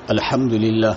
الحمد لله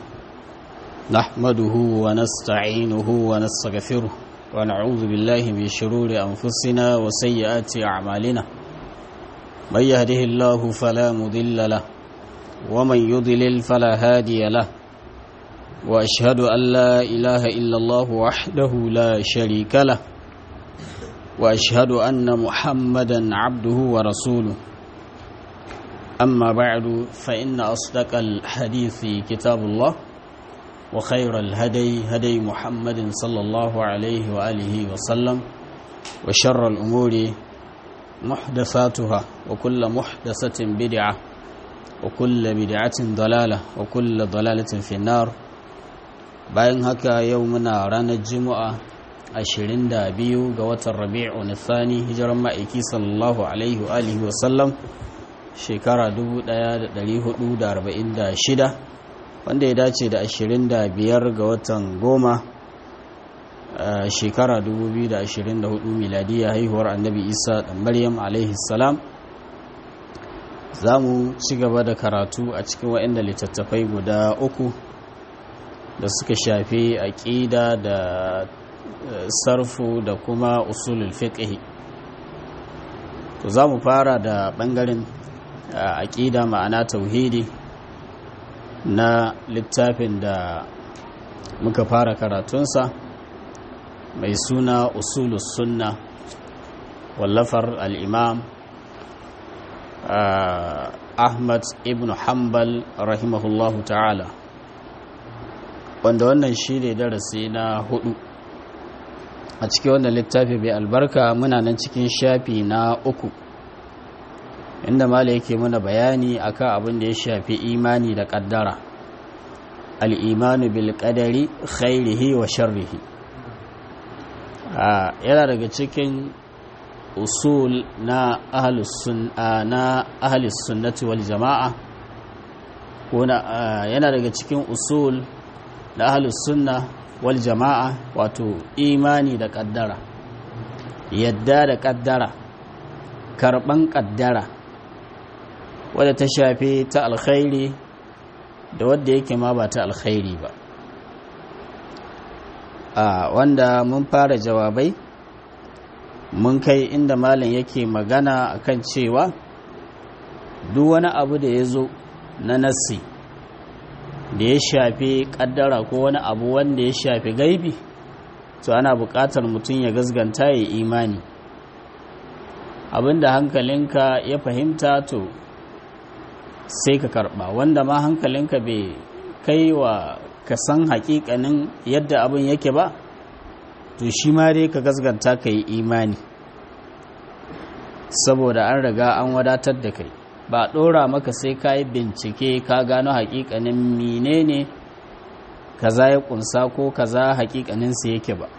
نحمده ونستعينه ونستغفره ونعوذ بالله من شرور أنفسنا وسيئات أعمالنا من يهده الله فلا مضل له ومن يضلل فلا هادي له وأشهد أن لا إله إلا الله وحده لا شريك له وأشهد أن محمدا عبده ورسوله أما بعد فإن أصدق الحديث كتاب الله وخير الهدي هدي محمد صلى الله عليه وآله وسلم وشر الأمور محدثاتها وكل محدثة بدعة وكل بدعة ضلالة وكل ضلالة في النار bayan haka yau muna ranar juma'a 22 ga watan rabi'u nithani hijiran ma'aiki sallallahu alaihi wa alihi wa sallam shekara 1446 wanda ya dace da 25 ga watan goma shekara 2024 miladiya haihuwar annabi isa da maryam alaihi salam za mu ci gaba da karatu a cikin waɗanda littattafai guda uku da suka shafi aƙida da sarfu da kuma usulul fiqh to za mu fara da ɓangaren aƙida ma'ana tauhidi na littafin da muka fara karatunsa mai suna usulus sunna wallafar al'imam ahmad ibn hanbal rahimahullahu ta'ala wanda wannan shi ne darasi na hudu a cikin wannan littafi bai albarka muna nan cikin shafi na uku inda mala yake muna bayani akan abin da ya shafi imani da kaddara al'imanu bil qadari khairihi wa sharrihi yana daga cikin usul na ahlus sunnati wal jama'a yana daga cikin usul na ahlus sunna wal jama'a wato imani da kaddara yadda da kaddara karban kaddara wadda ta shafi ta alkhairi da wadda yake ma ba ta alkhairi ba a wanda mun fara jawabai mun kai inda malam yake magana akan cewa duk wani abu da ya zo na nassi da ya shafi kaddara ko wani abu wanda ya shafi gaibi to ana buƙatar mutum ya gasganta ya imani abinda hankalinka ya fahimta to sai ka karba wanda ma hankalinka bai kai wa ka san hakikanin yadda abin yake ba to shi ma dai ka gasganta ka yi imani saboda an riga an wadatar da kai ba ɗora maka sai ka yi bincike ka gano hakikanin menene kaza ya kunsa ko kaza hakikaninsa yake ba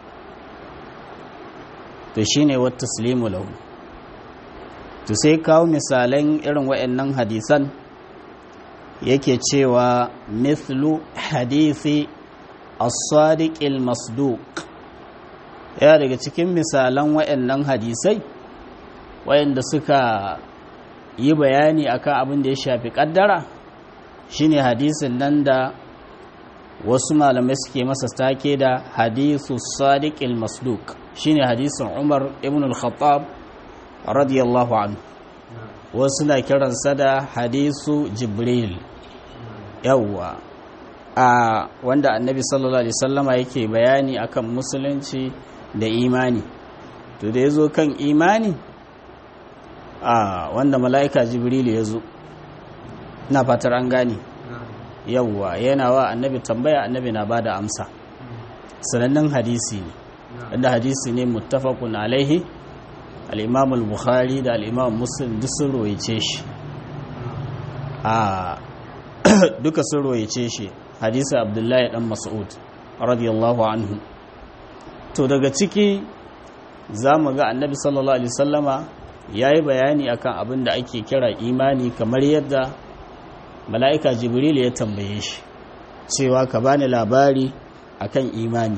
to shine wata taslimu lahu to sai kawo misalan irin waɗannan hadisan yake cewa mithlu hadisi as-sadiqil masduq ya daga cikin misalan waɗannan hadisai waɗanda suka yi bayani akan abin da ya shafi kaddara shine hadisin nan da wasu malamai suke masa take da hadisu sadiqil masduq shine hadisin Umar ibn al-Khattab radiyallahu anhu wasu na kiransa da hadisu jibril yawwa a wanda annabi sallallahu alaihi sallama yake bayani akan musulunci da imani to da ya zo kan imani a wanda mala'ika jibril ya zo na fatar an gane yawwa yana wa annabi tambaya annabi na ba da amsa sanannen hadisi ne wanda hadisi ne muttafaqun alaihi al'imam al-bukhari da al'imam muslim duk sun roice shi a duka sun roice shi hadisa abdullahi dan mas'ud radiyallahu anhu to daga ciki za mu ga annabi sallallahu alaihi sallama ya yi bayani akan abin da ake kira imani kamar yadda mala'ika jibril ya tambaye shi cewa ka bani labari akan imani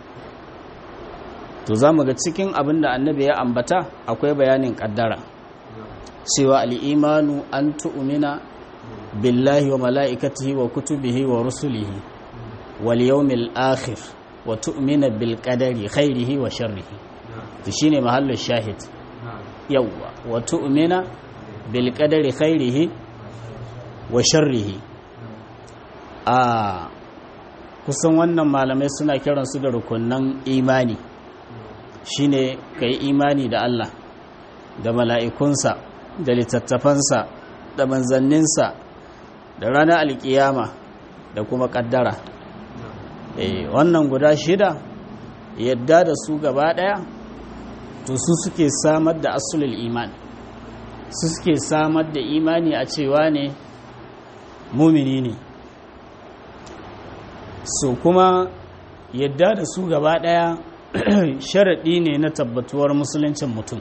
to za mu ga cikin abin da annabi ya ambata akwai bayanin kaddara cewa al'imanu an tu'umina billahi wa mala'ikatihi wa kutubihi wa rusulihi wal yawmil akhir wa tu'mina bil qadari khairihi wa sharrihi to shine mahallin shahid yawwa wa tu'mina bil qadari khairihi wa sharrihi a kusan wannan malamai suna kiransu da rukunan imani shine kai imani da Allah da mala'ikunsa da littattafansa da manzanninsa da ranar alkiyama da kuma kaddara eh wannan guda shida yadda da su gaba daya to su suke samar da asulul iman su suke samar da imani a cewa ne mumini ne so kuma yadda da su gaba daya sharaɗi ne na tabbatuwar musuluncin mutum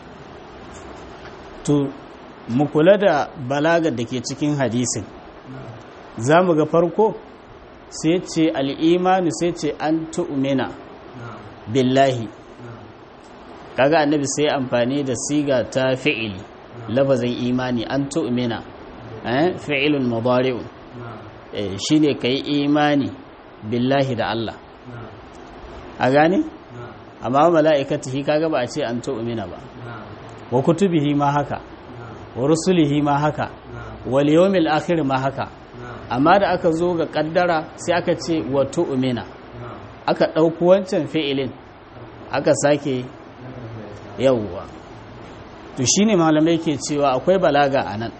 to mu kula da balagar da ke cikin hadisin za mu ga farko sai ce al'imanu sai ce an tu'mina billahi kaga annabi sai amfani da siga ta fi'ili lafazin imani an tu'mina fi'ilun mudari'un shine kai imani billahi da Allah a gane amma mala'ikatihi kaga ba a ce an tu'mina ba wa kutubihi ma haka wa rusulihi ma haka wal yawmil akhir ma haka amma da aka zo ga kaddara sai aka ce wa tu'mina aka ɗauki wancan fi'ilin aka sake yawwa to shine malamai ke cewa akwai balaga a nan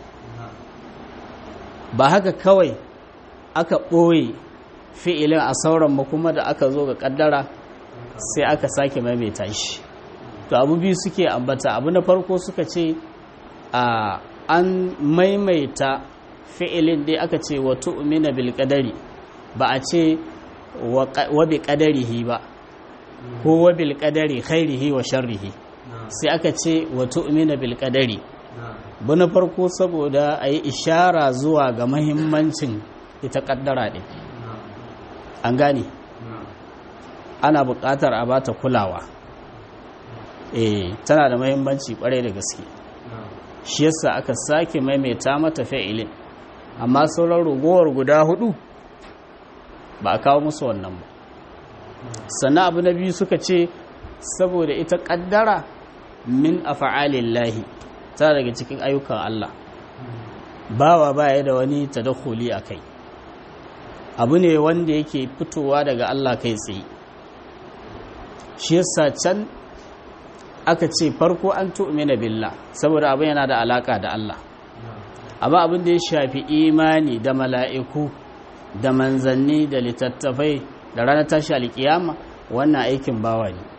ba haka kawai aka ɓoye fi'ilin a sauran kuma da aka zo ga kaddara sai aka sake maimaita shi to abu biyu suke ambata abu na farko suka ce a an maimaita fi'ilin dai aka ce wa tu'mina bil qadari ba a ce wa bi qadarihi ba ko wa bil qadari khairihi wa sharrihi sai aka ce wa tu'mina bil qadari bu na farko saboda a yi ishara zuwa ga mahimmancin ita kaddara ɗin an gane ana buƙatar a bata kulawa eh tana da mahimmanci ƙwarai da gaske shi yasa aka sake maimaita mata fa'ilin amma sauran ragowar guda hudu ba a kawo musu wannan ba sannan abu na biyu suka ce saboda ita kaddara min afa'alillahi ta daga cikin ayyukan Allah bawa baya da wani tadakhuli a kai abu ne wanda yake fitowa daga Allah kai tsaye shi yasa can aka ce farko an tu'mina billah saboda abin yana da alaka da Allah amma abin da ya shafi imani da mala'iku da manzanni da littattafai da ranar tashi alkiyama wannan aikin bawa ne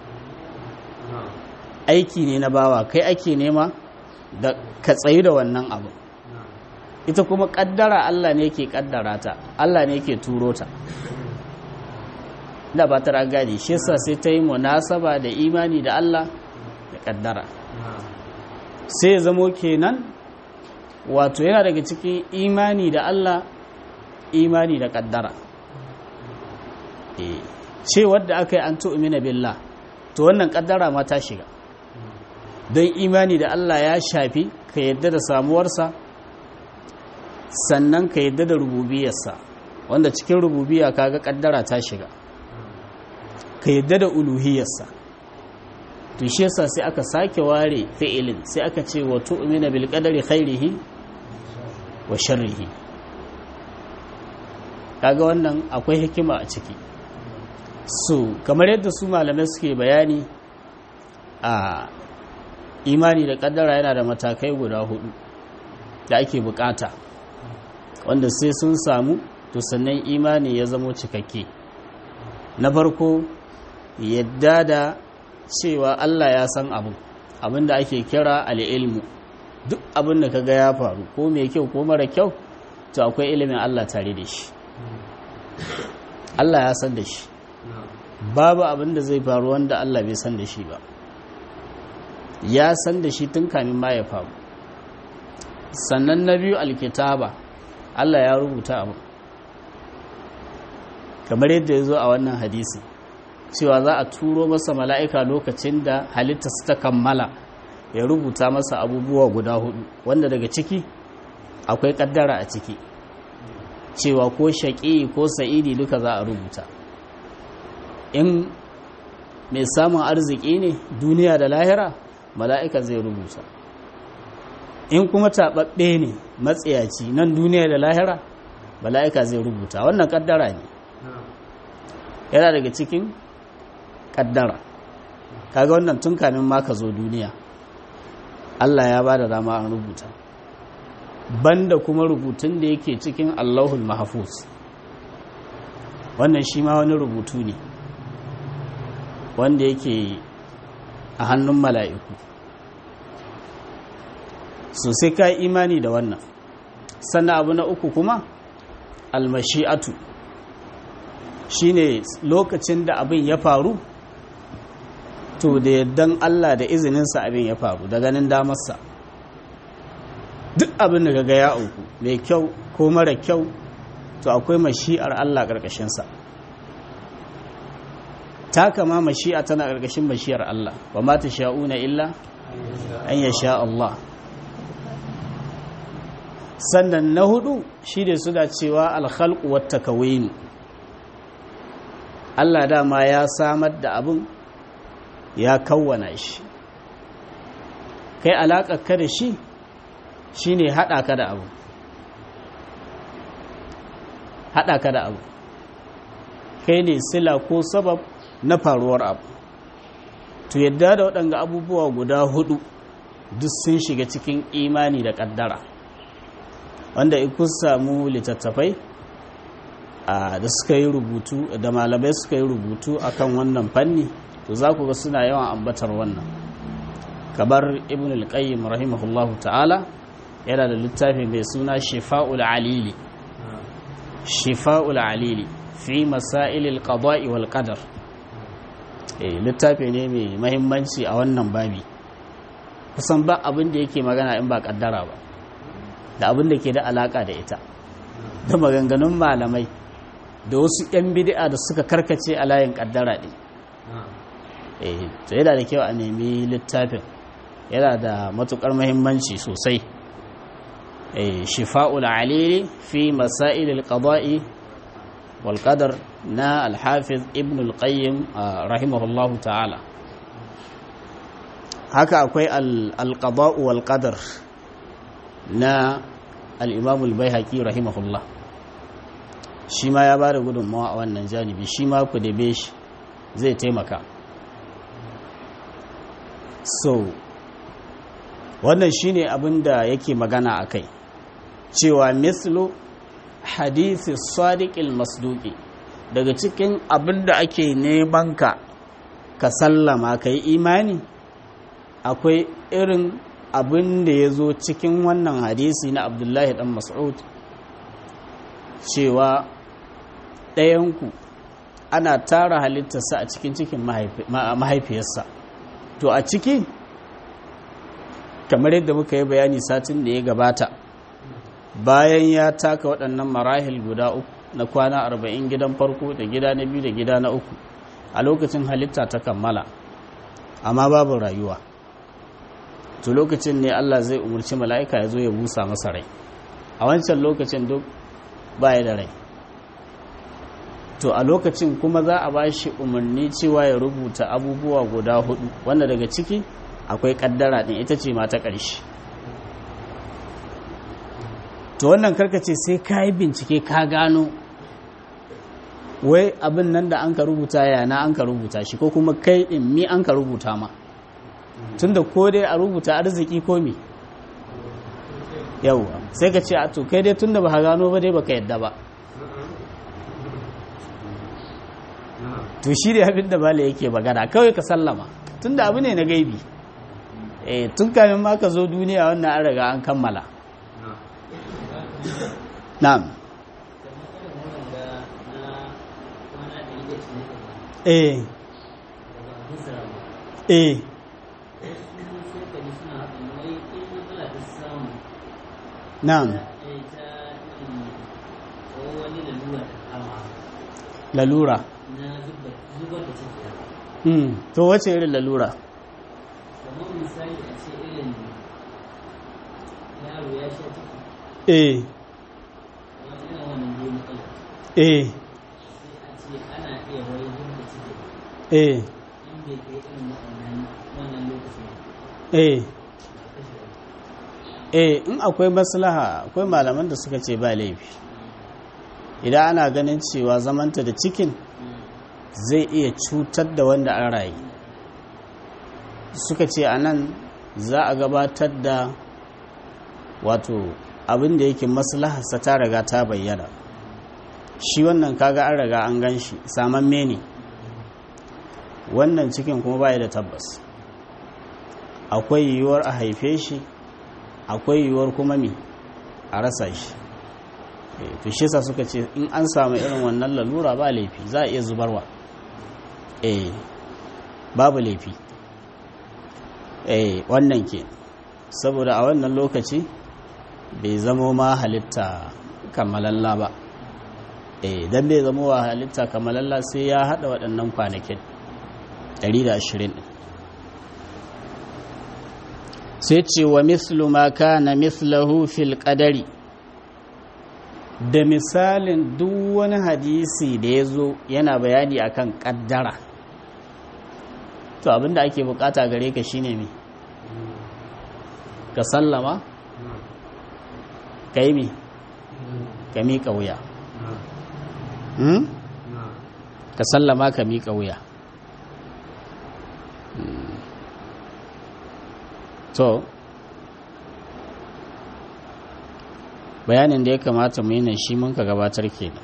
aiki ne na bawa kai ake nema da ka tsayi da wannan abu ita kuma kaddara Allah ne ke kaddara ta Allah ne ke turo ta da ba ta gadi shi yasa sai ta yi munasaba da imani da Allah da kaddara sai ya zamo kenan wato yana daga cikin imani da Allah imani da kaddara ce wadda aka yi an tu'mina billah to wannan kaddara ma ta shiga don imani da Allah ya shafi ka yadda da samuwarsa sannan ka yadda da rububiyarsa wanda cikin rububiya kaga kaddara ta shiga ka yadda da uluhiyarsa to shi yasa sai aka sake ware fi'ilin sai aka ce wa tu'mina bil qadari khairihi wa sharrihi kaga wannan akwai hikima a ciki so kamar yadda su malamai suke bayani a imani da kaddara yana da matakai guda hudu da ake bukata wanda sai sun samu to sannan imani ya zamo cikakke na farko yadda da cewa Allah ya san abu abin da ake kira al'ilmu duk abin da kaga ya faru ko mai kyau ko mara kyau to akwai ilimin Allah tare da shi Allah ya san da shi babu abin da zai faru wanda Allah bai san da shi ba ya san da shi tun kamin ma ya faru sannan na biyu alkitaba Allah ya rubuta abu kamar yadda ya zo a wannan hadisi cewa za a turo masa mala'ika lokacin da halitta su ta kammala ya rubuta masa abubuwa guda hudu wanda daga ciki akwai kaddara a ciki cewa ko shaƙi ko sa'idi duka za a rubuta in mai samun arziki ne duniya da lahira mala'ika zai rubuta in kuma taɓaɓɓe ne matsayaci nan duniya da lahira mala'ika zai rubuta wannan kaddara ne yana daga cikin kaddara kaga wannan tun kamin ma ka zo duniya Allah ya ba da dama an rubuta banda kuma rubutun da yake cikin Allahul Mahfuz wannan shi ma wani rubutu ne wanda yake a hannun mala'iku so sai ka imani da wannan sannan abu na uku kuma almashi'atu shine lokacin da abin ya faru to da yardan Allah da izininsa abin ya faru da ganin damarsa duk abin da gaga ya auku mai kyau ko mara kyau to akwai mashi'ar Allah ƙarƙashinsa ta kama mashi'a tana ƙarƙashin mashi'ar Allah wa ma ta sha'una illa an ya sha Allah sannan na hudu shi da suna cewa alhalku wata kawai Allah dama ya samar da abin ya kawwana shi kai alaƙar ka da shi shi ne haɗa ka da abu haɗa ka da abu kai ne sila ko sabab na faruwar abu to yadda da waɗanga abubuwa guda hudu duk sun shiga cikin imani da ƙaddara wanda kun samu littattafai da suka yi rubutu da malamai suka yi rubutu akan wannan fanni to za ku ga suna yawan ambatar wannan kamar ibn al-qayyim rahimahullahu ta'ala yana da littafi mai suna shifa'ul alili shifa'ul alili fi masailil qada'i wal qadar eh littafi ne mai mahimmanci a wannan babi kusan ba abin da yake magana in ba kaddara ba da abin da ke da alaka da ita da maganganun malamai da wasu 'yan bid'a da suka karkace a layin kaddara ɗin eh to yana da kyau a nemi littafin yana da matukar mahimmanci sosai eh shifa'ul alili fi masailil qada'i wal qadar na al-hafiz ibn al-qayyim rahimahullahu ta'ala haka akwai al-qada'u wal qadar na al-imam al-baihaqi rahimahullah shi ma ya bada gudunmawa a wannan janibi shi ma ku dabe shi zai taimaka so wannan shine abin da yake magana a kai cewa mislu hadisi sadiqil masduki daga cikin abin da ake neman ka ka sallama ka yi imani akwai irin abin da ya zo cikin wannan hadisi na abdullahi dan mas'ud cewa ɗayanku ana tara halittarsa a cikin cikin mahaifiyarsa to a ciki kamar yadda muka yi bayani satin da ya gabata bayan ya taka waɗannan marahil guda uku na kwana arba'in gidan farko da gida na biyu da gida na uku a lokacin halitta ta kammala amma babu rayuwa to lokacin ne Allah zai umarci mala'ika ya zo ya busa masa rai a wancan lokacin duk baya da rai to a lokacin kuma za a ba shi umarni cewa ya rubuta abubuwa guda hudu wanda daga ciki akwai kaddara din ita ce mata ƙarshe to wannan karkace sai ka yi bincike ka gano wai abin nan da an ka rubuta yana an ka rubuta shi ko kuma kai in mi an ka rubuta ma tunda ko dai a rubuta arziki ko mi yauwa sai ka ce a to kai dai tunda ba gano ba dai baka yadda ba to shi da abin da bala yake magana kawai ka sallama tunda abu ne na gaibi eh tun kamin ma ka zo duniya wannan an riga an kammala na'am eh eh na'am lalura Mm, to wace irin lalura? kamar misali a ce irin yaro ya sha ciki eh eh eh eh eh in akwai maslaha akwai malaman da suka ce ba laifi idan ana ganin cewa zamanta da cikin zai iya cutar da wanda an rayu suka ce a nan za a gabatar da wato abin da yake maslaharsa ta riga ta bayyana shi wannan kaga an riga an gan shi saman mene wannan cikin kuma baya da tabbas akwai yiwuwar a haife shi akwai yiwuwar kuma mi a rasa shi to shi sa suka ce in an samu irin wannan lalura ba laifi za a iya zubarwa eh babu laifi eh wannan ke saboda a wannan lokaci bai zama ma halitta kamalalla ba eh dan bai zama wa halitta kamalalla sai ya hada waɗannan kwanakin 120 sai ce wa mislu ma kana mislahu fil qadari da misalin duk wani hadisi da ya zo yana bayani akan kaddara to abinda ake bukata gare ka shine me ka sallama ka yi me ka miƙa wuya ka sallama ka miƙa wuya to bayanin da ya kamata mu yi shi mun ka gabatar kenan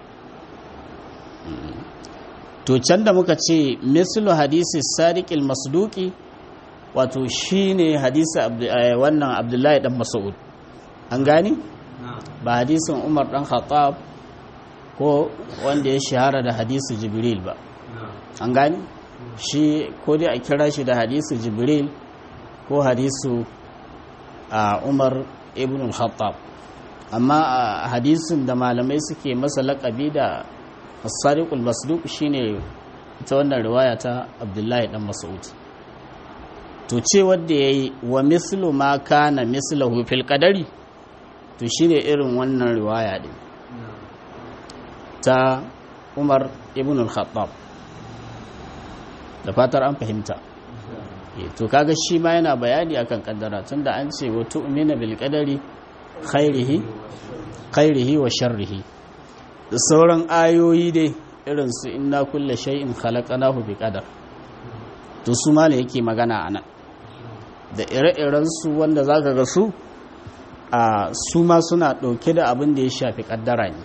to can da muka ce mislu hadisi sadiqil masduki wato shine hadisi wannan abdullahi dan mas'ud an gani ba hadisin umar dan khattab ko wanda ya shahara da hadisi jibril ba an gani shi ko dai a kira shi da hadisi jibril ko hadisu a umar ibn al-khattab amma a hadisin da malamai suke masa laƙabi da as-sadiqul masduq shine ita wannan riwaya ta abdullahi dan mas'ud to ce wanda yayi wa mislu ma kana mislahu fil qadari to shine irin wannan riwaya din ta umar ibn al-khattab da fatar an fahimta to kaga shi ma yana bayani akan kaddara tunda an ce wa tu'mina bil qadari khairihi khairihi wa sharrihi da sauran ayoyi dai irin su inna kulle shay'in khalaqnahu bi qadar to su ma ne yake magana anan da ire-iren su wanda zaka ga su a su ma suna dauke da abin da ya shafi kaddara ne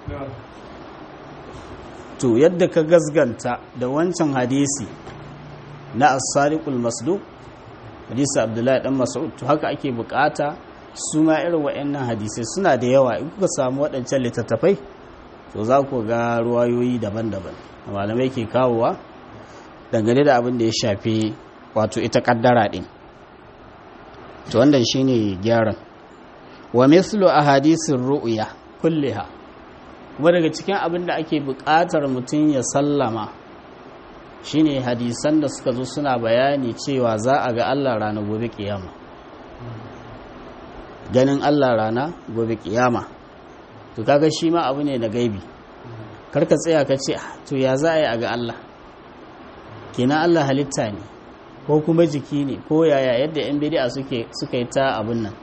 to yadda ka gasganta da wancan hadisi na as-sadiqul masduq hadisi abdullahi dan mas'ud to haka ake bukata su ma irin waɗannan hadisai suna da yawa in kuka samu waɗancan littattafai to za ku ga ruwayoyi daban-daban malamai ke kawowa dangane da abin da ya shafi wato ita kaddara ɗin to wannan shine gyaran wa mislu ahadisin ru'ya kulliha kuma daga cikin abin da ake buƙatar mutum ya sallama shine hadisan da suka zo suna bayani cewa za a ga Allah rana gobe kiyama ganin Allah rana gobe kiyama to kaga shi ma abu ne na gaibi karka tsaya ka ce to ya za a yi a ga Allah kenan Allah halitta ne ko kuma jiki ne ko yaya yadda yan bidi'a suke suka yi ta abun nan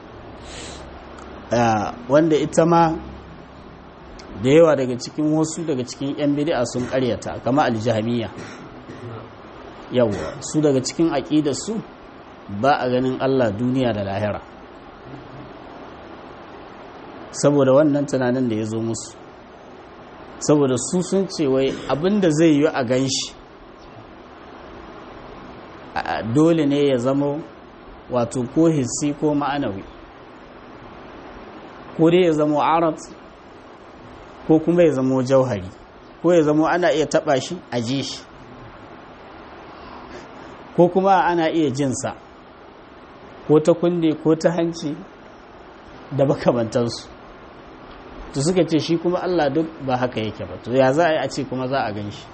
wanda ita ma da yawa daga cikin wasu daga cikin yan bidi'a sun karyata kama aljahamiya yawa su daga cikin aƙidar su ba a ganin Allah duniya da lahira saboda wannan tunanin da ya zo musu saboda su sun ce wai abinda zai yi a gan shi dole ne ya zama wato ko hissi ko ma'anawi ko dai ya zama arat ko kuma ya zama jauhari ko ya zama ana iya taba shi a ji shi ko kuma ana iya jinsa ko ta kunne ko ta hanci da makamantansu to suka ce shi kuma Allah duk ba haka yake ba to ya za a yi a ce kuma za a gan shi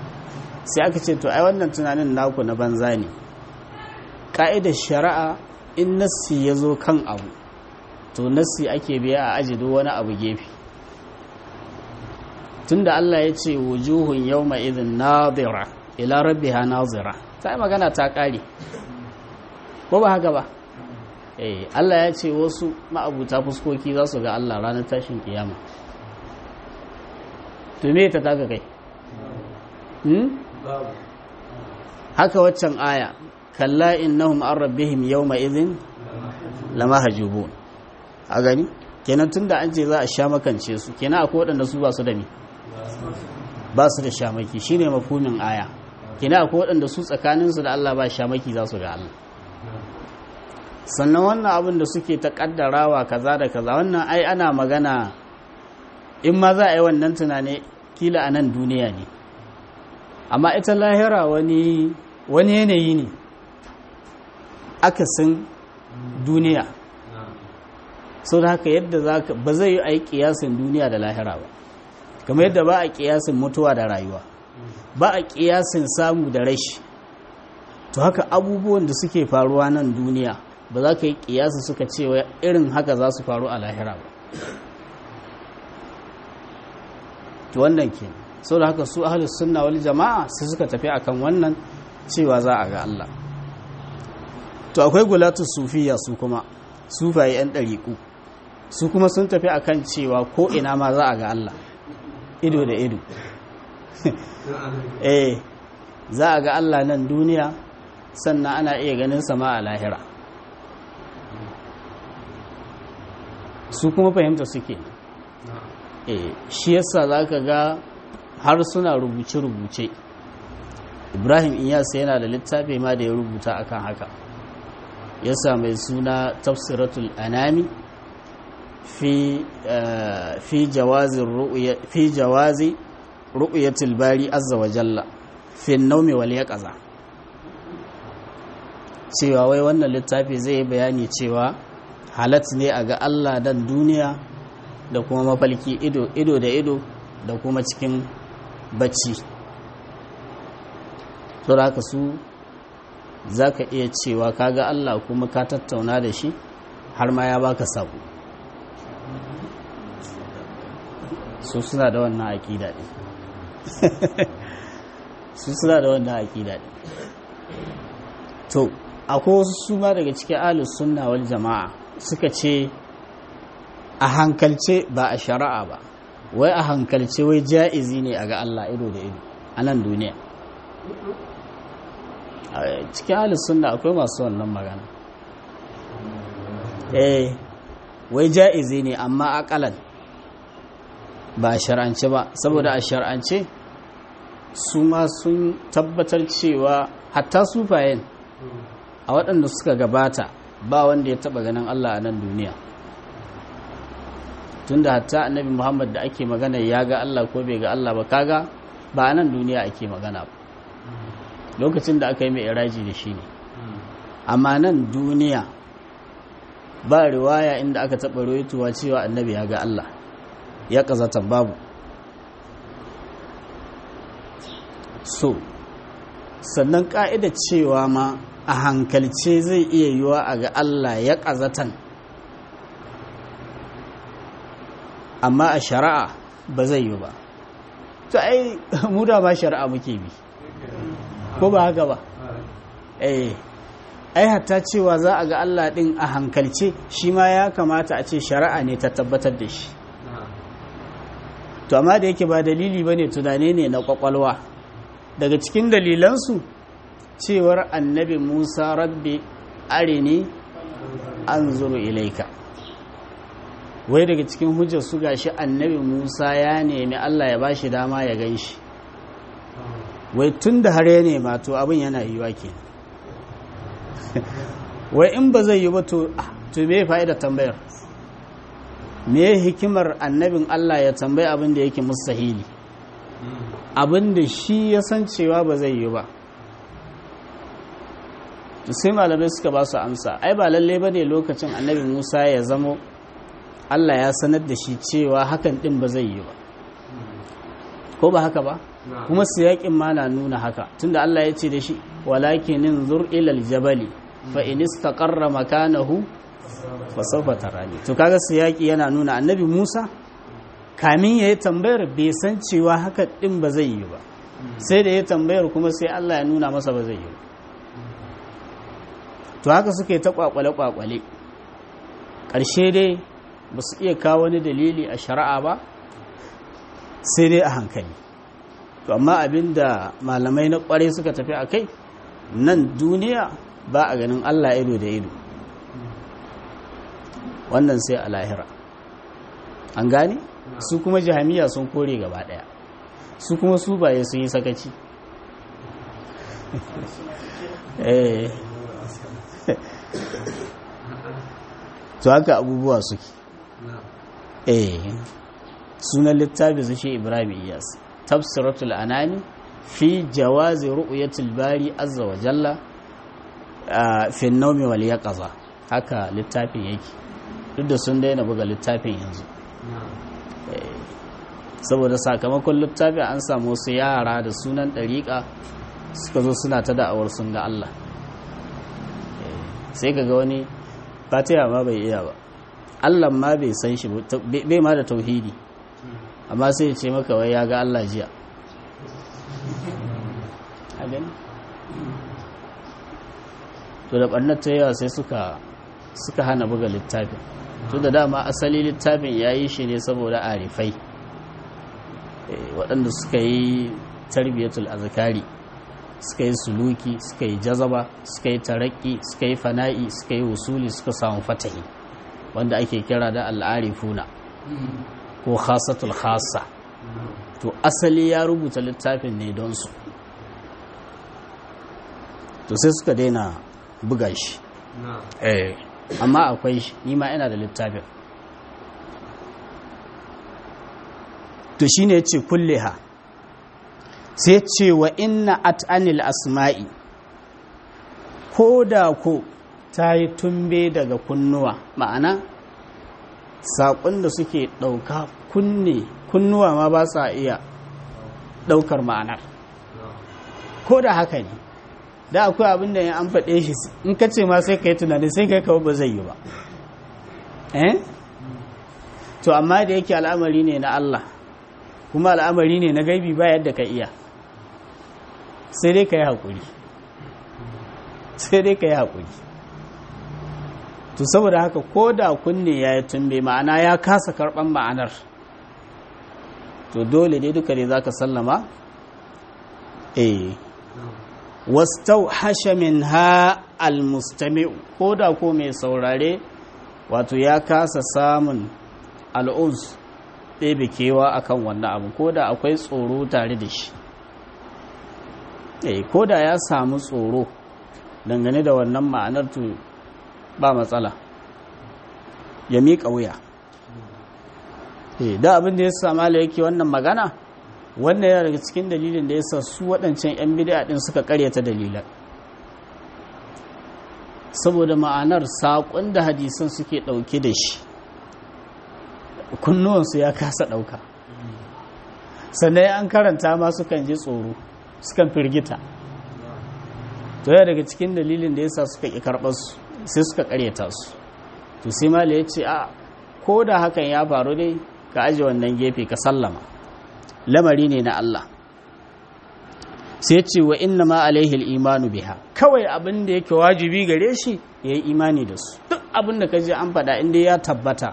sai aka ce to ai wannan tunanin naku na banza ne ƙa'idar shari'a in nassi ya zo kan abu to nassi ake biya a ajido wani abu gefe tunda Allah ya ce wujuhun yawma idhin nadira ila rabbiha nazira ta yi magana ta kare ko ba haka ba eh Allah ya ce wasu ma'abuta fuskoki za su ga Allah ranar tashin kiyama to me ta taka kai hmm? haka waccan aya kalla innahum an rabbihim yawma idhin lamahjubun a gani kenan tunda an ce za a sha makance su kenan akwai waɗanda su ba su da ni ba su da shamaki shine mafhumin aya kenan akwai waɗanda su tsakaninsu da Allah ba shamaki za su ga Allah sannan wannan abin da suke ta kaddarawa kaza da kaza wannan ai ana magana in ma za a yi wannan tunani kila a nan duniya ne amma ita lahira wani wani yanayi ne akasin duniya sau da haka yadda za ka ba zai yi a yi kiyasin duniya da lahira ba kamar yadda ba a kiyasin mutuwa da rayuwa ba a kiyasin samu da rashi to haka abubuwan da suke faruwa nan duniya ba za ka yi kiyasa suka cewa irin haka za su faru a lahira ba to wannan ke sau da haka su ahalus sunna wal jama'a sai suka tafi akan wannan cewa za a ga Allah to akwai gulatu sufiya su kuma sufaye yan ɗariƙu su kuma sun tafi akan cewa ko ina ma za a ga Allah ido da ido eh za a ga Allah nan duniya sannan ana iya ganin sama a lahira su kuma fahimta suke eh shi yasa za ka ga har suna rubuce-rubuce ibrahim iyasa yana da littafi ma da ya rubuta akan haka yasa mai suna tafsiratul anami fi fi jawazi fi jawazi ru'yatil bari azza wa jalla fi naumi wal yaqaza cewa wai wannan littafi zai bayani cewa halat ne a ga Allah dan duniya da kuma mafalki ido ido da ido da kuma cikin bacci saboda haka su za ka iya cewa ka ga Allah kuma ka tattauna da shi har ma ya baka sabo su suna da wannan aƙida ne su suna da wannan aƙida ne to akwai wasu su ma daga cikin alus sunna wal jama'a suka ce a hankalce ba a shari'a ba wai a hankalce wai ja'izi ne a ga Allah ido da ido a nan duniya cikin halin sunna akwai masu wannan magana eh wai ja'izi ne amma akalan ba a shar'ance ba saboda a shar'ance su ma sun tabbatar cewa hatta sufayen a waɗanda suka gabata ba wanda ya taɓa ganin Allah a nan duniya tunda hatta annabi Muhammad da ake magana ya ga Allah ko bai ga Allah ba kaga ba a nan duniya ake magana ba lokacin da aka yi mai iraji da shi ne amma nan duniya ba riwaya inda aka taɓa roituwa cewa annabi ya ga Allah ya ƙazatan babu so sannan ƙa'ida cewa ma a hankalce zai iya yiwa a ga Allah ya ƙazatan amma a shari'a ba zai yi ba to ai mu da ba shari'a muke bi ko ba haka ba eh ai hatta cewa za a ga Allah din a hankalce shi ma ya kamata a ce shari'a ne ta tabbatar da shi to amma da yake ba dalili bane tunane ne na kwakwalwa daga cikin dalilansu cewar annabi Musa rabbi arini anzuru ilaika wai daga cikin hujjar su gashi annabi Musa ya nemi Allah ya bashi dama ya gan shi wai tun da har ya nema to abin yana yiwa ke wai in ba zai yi ba to to me fa'ida tambayar me hikimar annabin Allah ya tambayi abin da yake mustahili abin da shi ya san cewa ba zai yi ba to sai malamai suka ba su amsa ai ba lalle ba ne lokacin annabi Musa ya zamo Allah ya sanar da shi cewa hakan din ba zai yi ba ko ba haka ba kuma siyaƙin ma na nuna haka tunda Allah ya ce da shi walakinin zur ilal jabali fa in istaqarra makanahu fa sawfa tarani to kaga siyaki yana nuna annabi Musa kamin yayi tambayar bai san cewa haka din ba zai yi ba sai da ya tambayar kuma sai Allah ya nuna masa ba zai yi ba to haka suke ta kwakwale kwakwale ƙarshe dai ba su iya kawo wani dalili a shari'a ba sai dai a hankali to amma abinda malamai na kware suka tafi a kai nan duniya ba a ganin allah ido da ido wannan sai a lahira an gane su kuma jihamiya sun kore gaba daya su kuma su baye sun yi sakaci to haka abubuwa suke eh sunan littafi su shi ibrahim iyas tafsiratul anani fi jawazi ru'yatul bari azza wa jalla fi an-nawmi wal yaqaza haka littafin yake duk da sun daina buga littafin yanzu saboda sakamakon littafin an samu wasu yara da sunan ɗariƙa suka zo suna ta da'awar sun ga Allah sai ka ga wani fatiha ma bai iya ba Allah ma bai san shi bai ma da tauhidi amma sai ce maka wai ya ga Allah jiya a gani to da ɓannar ta yawa sai suka suka hana buga littafin to da dama asali littafin ya yi shi ne saboda arifai waɗanda suka yi tarbiyatul azkari suka yi suluki suka yi jazaba suka yi taraki suka yi fana'i suka yi wusuli suka samu fatahi wanda ake kira da al'arifuna ko khasatul khasa to asali ya rubuta littafin ne don su to sai suka daina buga shi amma akwai shi nima ina da littafin to shine yace kulliha sai ce wa inna at'anil asma'i ko da ko ta yi tumbe daga kunnuwa ma'ana saƙon da suke ɗauka kunne kunnuwa ma ba sa iya ɗaukar ma'anar ko da haka ne da akwai abin da ya an faɗe shi in ka ce ma sai ka yi tunani sai ka yi kawo ba zai yi ba eh to amma da yake al'amari ne na Allah kuma al'amari ne na gaibi ba yadda ka iya sai dai ka yi haƙuri sai dai ka yi haƙuri to saboda haka ko da kunne ya yi tumbe ma'ana ya kasa karɓan ma'anar to dole dai duka ne za ka sallama eh wastau hashamin ha almustami'u ko da ko mai saurare wato ya kasa samun al'uz ɗebe kewa akan wannan abu ko da akwai tsoro tare da shi eh ko da ya samu tsoro dangane da wannan ma'anar to ba matsala ya miƙa wuya eh da abin da ya sama la yake wannan magana wannan yana daga cikin dalilin da ya sa su waɗancan 'yan bid'a ɗin suka ƙaryata dalilan saboda ma'anar saƙon da hadisan suke ɗauke da shi kunnuwansu ya kasa ɗauka sannan an karanta ma sukan ji tsoro sukan firgita to ya daga cikin dalilin da ya sa suka ƙi karɓarsu sai suka ƙaryata su to sai mala ya ce a ko da hakan ya faru dai ka aje wannan gefe ka sallama lamari ne na Allah sai ce wa inna ma alaihi imanu biha kawai abin da yake wajibi gare shi ya yi imani da su duk abin da ka je an faɗa inda ya tabbata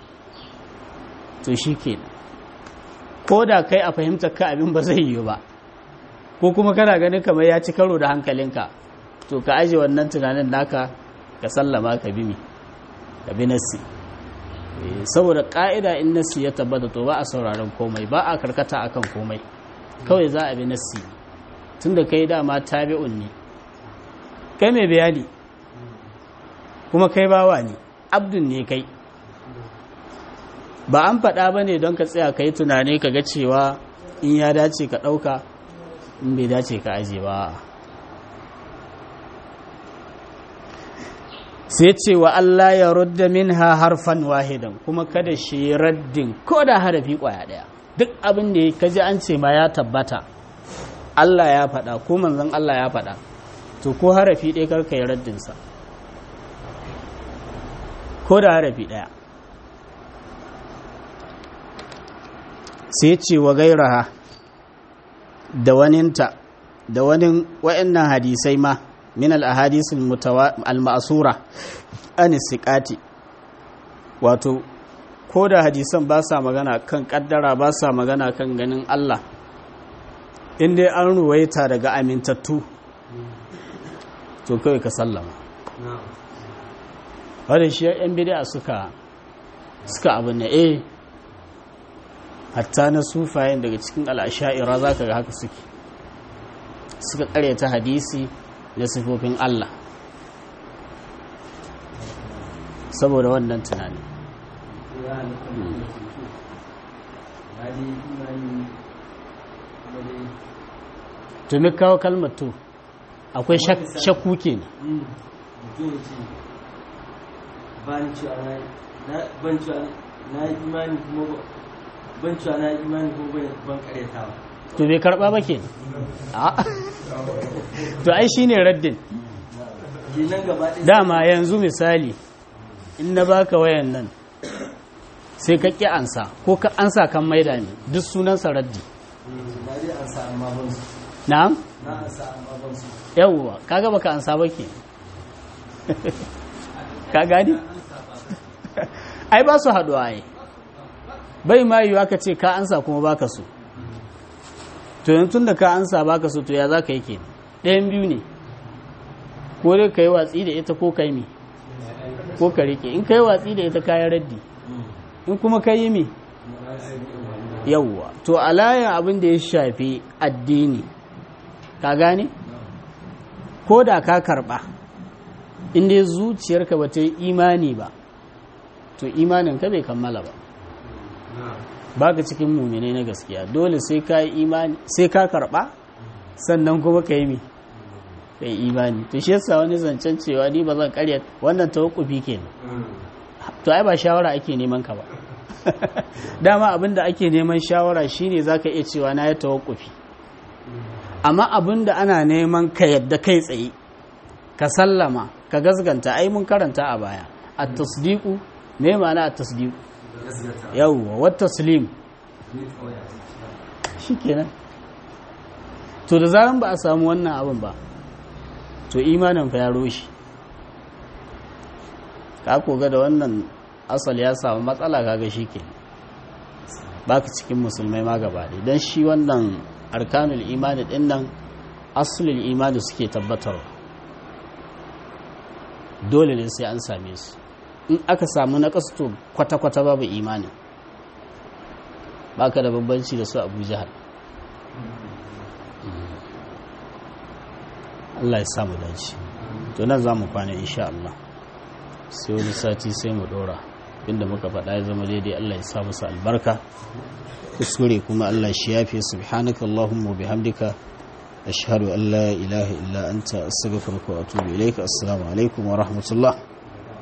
to shi ke ko da kai a fahimtar ka abin ba zai yi ba ko kuma kana ganin kamar ya ci karo da hankalinka to ka aje wannan tunanin naka ka sallama ka bi mi ka bi nassi saboda ƙa'ida in nassi ya tabbata to ba a sauraron komai ba a karkata akan komai kawai za a bi nassi tun da kai dama tabi'un ne kai mai bayani kuma kai bawa ne abdun ne kai ba an faɗa ba ne don ka tsaya ka yi tunani ka ga cewa in ya dace ka ɗauka in bai dace ka aje ba sai ce wa Allah ya rudda minha harfan wahidan kuma kada shi raddin ko da harafi kwaya daya duk abin da ka ji an ce ma ya tabbata Allah ya faɗa ko manzon Allah ya faɗa to ko harafi ɗaya karka yi raddinsa ko da harafi ɗaya sai ce wa gairaha da waninta da wani wa'annan hadisai ma min al-ahadith al-ma'sura an siqati wato ko da hadisan ba sa magana kan kaddara ba sa magana kan ganin Allah in dai an ruwaita daga amintattu to kawai ka sallama wadda shi yan bid'a suka suka abu ne eh hatta na sufayen daga cikin al'asha'ira za ka ga haka suke suka ta hadisi na sifofin Allah saboda wannan tunani tumi kawo kalmar to akwai shakku ke na na yi imani kuma ban cewa na yi imani kuma ban karyatawa to bai karba ba ke to ai shine raddin kenan gaba ɗaya dama yanzu misali in na baka wayan nan sai ka ƙi ansa ko ka ansa kan maida ne duk sunansa raddi na dai an sa amma ban su na'am na an sa amma ban su yawwa kaga baka ansa ba ke ka gani ai ba su haɗuwa ai bai ma yiwuwa ka ce ka ansa kuma baka so to yanzu tun da ka ansa baka so to ya za ka yi kenan ɗayan biyu ne ko dai ka yi watsi da ita ko ka yi mi ko ka rike in ka yi watsi da ita kayan raddi in kuma ka yi mi yawwa to a layin abin da ya shafi addini ka gane ko da ka karba inda zuciyarka ba ta yi imani ba to imanin ka bai kammala ba ba ka cikin muminai na gaskiya dole sai ka yi imani sai ka karba sannan kuma ka yi mi ka yi imani to shi yasa wani zancen cewa ni ba zan karya wannan tawakkufi kenan to ai ba shawara ake neman ka ba dama abinda ake neman shawara shine zaka iya cewa na ya tawakkufi amma abinda ana neman ka yadda kai tsaye ka sallama ka gasganta ai mun karanta a baya at-tasdiqu me ma'ana at-tasdiqu yawwa wa taslim shikenan to da zaran ba a samu wannan abin ba to imanin fa ya roshi ka koga da wannan asal ya samu matsala kaga shi ke baka cikin musulmai ma gaba ɗaya don shi wannan arkanul imani ɗin nan asulul imani suke tabbatarwa dole ne sai an same su in aka samu na to kwata-kwata babu imanin baka da bambanci da su abu jihar Allah ya samu dace to nan za mu kwana insha Allah sai wani sati sai mu dora inda muka faɗa ya zama daidai Allah ya sa musu albarka kuskure kuma Allah shi yafe subhanaka Allahumma bihamdika ashhadu an la ilaha illa anta astaghfiruka wa atubu ilaika assalamu alaikum wa rahmatullah